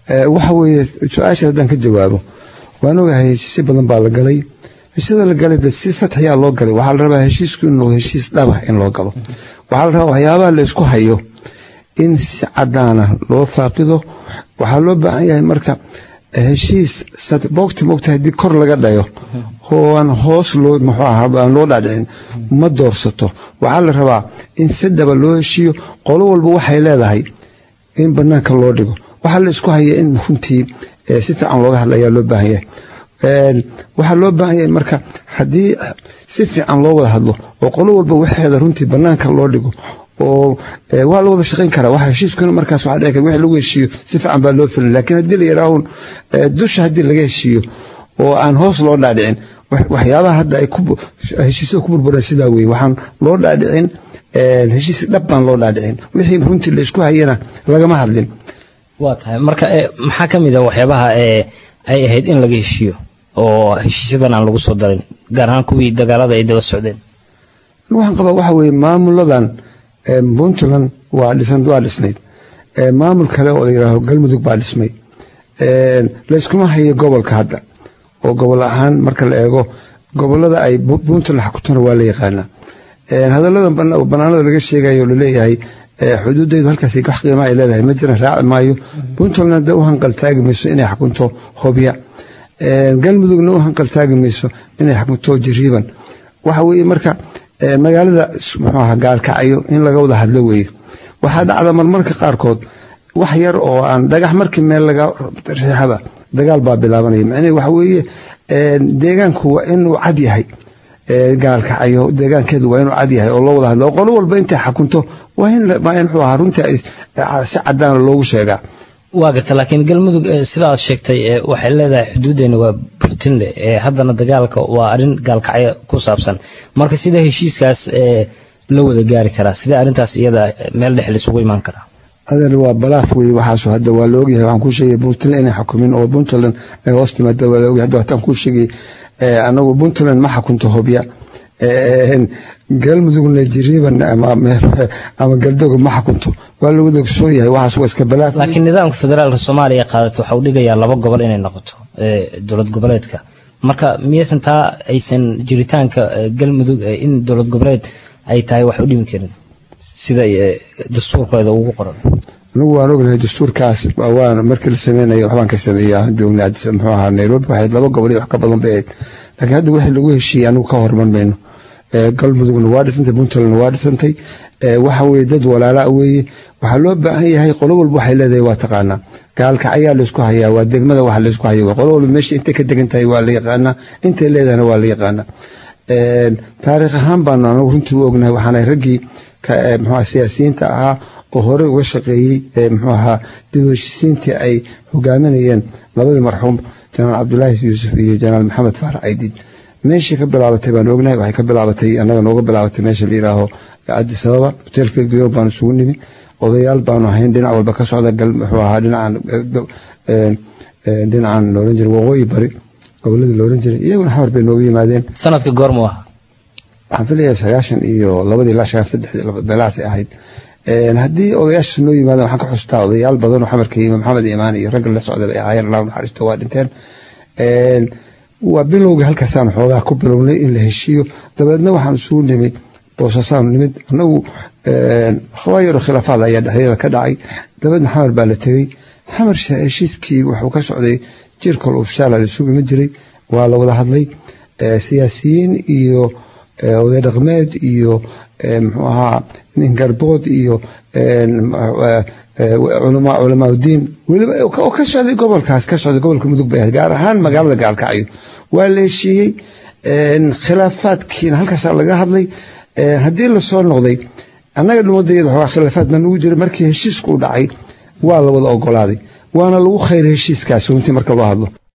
waxa weeye su-aasha haddaan ka jawaabo waan ogahay heshiisyo badan baa la galay heshiisyada la galay de si sadxyaa loo galay waxaa la rabaa heshiisku inuu heshiis dhaba in loo galo waxaa la rabaa waxyaabaha la isku hayo in si cadaana loo faaqido waxaa loo baahan yahay marka heshiis boogta moogta haddii kor laga dhayo oo aan hoos loo muxuu ahaa aan loo dhaadhicin ma doorsato waxaa la rabaa in si dhaba loo heshiiyo qolo walba waxay leedahay in banaanka loo dhigo waxaa la isku haya in runtii si fiican looga hadla ayaa loo baahan yahay waxaa loo baahan yahay marka haddii si fiican loo wada hadlo oo qolo walba waxeeda runtii banaanka loo dhigo oo waa la wada shaqayn karaa waxa heshiiskuna markaas waxaa dhici kara wixii lagu heshiiyo si fiican baa loo filin laakiin haddii la yidhaahun dusha haddii laga heshiiyo oo aan hoos loo dhaadhicin waxyaabaha hadda ay heshiisyada ku burbureen sidaa weye waxaan loo dhaadhicin heshiis dhab baan loo dhaadhicin wixii runtii la isku hayana lagama hadlin waa tahay marka maxaa ka mid a waxyaabaha ay ahayd in laga heshiiyo oo heshiisyadan aan lagu soo darin gaar ahaan kuwii dagaalada ay daba socdeen waxaan qabaa waxa weeye maamuladan puntland waa dhisan waa dhisnayd maamul kale oo la yidhaaho galmudug baa dhismay layskuma hayo gobolka hadda oo gobol ahaan marka la eego gobolada ay puntland xakutona waa la yaqaanaa hadallada banaanada laga sheegayo laleeyahay xuduudaydu halkaas wax qiima ay leedahay ma jiran raaci maayo puntlandna de u hanqaltaagi mayso inay xakunto hobya galmudugna u hanqaltaagi mayso inay xakunto jiriiban waxa weeye marka magaalada muxuu aha gaalkacyo in laga wada hadlo weeye waxaa dhacda marmarka qaarkood wax yar oo aan dhagax markii meel laga riixaba dagaal baa bilaabanaya macnaheed waxa weeye deegaanku waa inuu cad yahay gaalkacyo deegaankeedu waa inuu cad yahay oo loo wada hadlo oo qolo walba intay xakunto waa in muxuu ahaa runtii si cadaana loogu sheegaa waa garta laakiin galmudug sida aad sheegtay waxay leedahay xuduudeena waa burtinle haddana dagaalka waa arrin gaalkacyo ku saabsan marka sida heshiiskaas la wada gaari karaa sidee arrintaas iyada meel dhex lisugu imaan karaa adeer waa balaaf wey waxaasu hadda waa la ogyahay waxaan kuu sheegay puntland inay xukumin oo puntland ay hoos timaada waa la ogyahay hadda waxtaan kuu sheegay anagu puntland ma xakunto hobya galmudugna jiriiban ama galdoga ma xakunto waa lagu dogsoon yahay waxaas waa iska balaaf laakiin nidaamka federaalka soomaaliya qaadato waxa uu dhigayaa laba gobol inay noqoto dowlad goboleedka marka miyaysan taa aysan jiritaanka galmudug in dowlad goboleed ay tahay wax u dhimi karin sida dastuurkeeda ugu qoran anigu waan ognahay dastuurkaas waan markii la sameynaya waxbaan ka sameeya joognay muxuu ahaa nairobi waxayd laba gobol iyo wax ka badan bay ahayd laakiin hadda wixii lagu heshiiyey anigu ka horman mayno galmudugna waa dhisantay puntlandna waa dhisantay waxa weye dad walaalaa weeye waxaa loo baahan yahay qolo walba waxay leedahay waa taqaanaa gaalka ayaa laysku hayaa waa degmada waxa laysku hayo qolo walba meesha intay ka degan tahay waa la yaqaanaa intay leedahayna waa la yaqaanaa taariikh ahaan baanu anagu runtii u ognahay waxaana raggii mxua siyaasiyiinta ahaa oo horey uga shaqeeyey mxuu ahaa dib u heshisiintii ay hogaaminayeen labadii marxuum janaal cabdulaahi yuusuf iyo janaal maxamed faarax aydid meeshii ka bilaabatay baan ognahay waxay ka bilaabatay annaga nooga bilaabatay meesha la yidhaaho addis ababa hoteelka geyo baanu isugu nimi odayaal baanu ahayn dhinac walba ka socda muxuu ahaa dhinacan dhinacan looran jiray waqooyi bari goboladii looran jiray iyaguna xamar bay nooga yimaadeen sanadka goormu ah waxaan filayaa sagaashan iyo labadii ilaa sagaashan saddexdii beelahaasay ahayd haddii odayaashaas noo yimaadeen waxaan ka xustaa odayaal badan oo xamarka yimi maxamed imaan iyo ragga la socda bay ahaayeen allah naxariisto waa dhinteen waa bilowga halkaasaan xoogaa ku bilownay in la heshiiyo dabeedna waxaan isugu nimid boosasaan nimid anagu hawaayaro khilaafaad ayaa dhexdeeda ka dhacay dabeedna xamar baa la tegey xamar heshiiskii wuxuu ka socday jirkal ofshaala laisugu iman jiray waa la wada hadlay siyaasiyiin iyo oday dhaqmeed iyo muxuu ahaa nin garbood iyo culamaa udiin weliba oo ka socday gobolkaas ka socday gobolka mudug bay ahayd gaar ahaan magaalada gaalkacyo waa la heshiiyey khilaafaadkiina halkaasaa laga hadlay haddii lasoo noqday annaga dhumadayada xoogaa khilaafaad baa nagu jira markii heshiisku u dhacay waa la wada ogolaaday waana lagu khayray heshiiskaasi runtii marka loo hadlo